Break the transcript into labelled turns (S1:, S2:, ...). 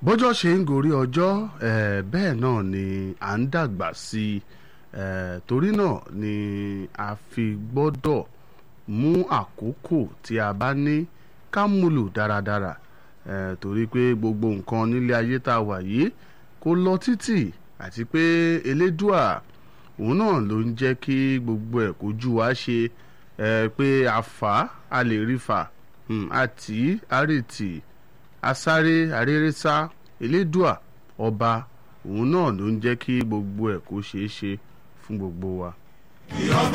S1: bọ́jọ́ ṣe ń gorí ọjọ́ eh, bẹ́ẹ̀ náà ni à ń dàgbà sí i eh, torí náà ni a fi gbọ́dọ̀ mú àkókò tí a bá ní ká múlò dáradára eh, torí pé gbogbo nǹkan nílé ayé tá a wà yìí kò lọ títì àti pé elédùà òun náà ló ń jẹ́ kí gbogbo ẹ̀ kójú wa ṣe eh, pé a fà á a lè rí fà um, àti àrètì asáré arérésá elédùà ọba òun náà ló ń jẹ́ kí gbogbo ẹ̀ kó ṣeé ṣe fún gbogbo wa.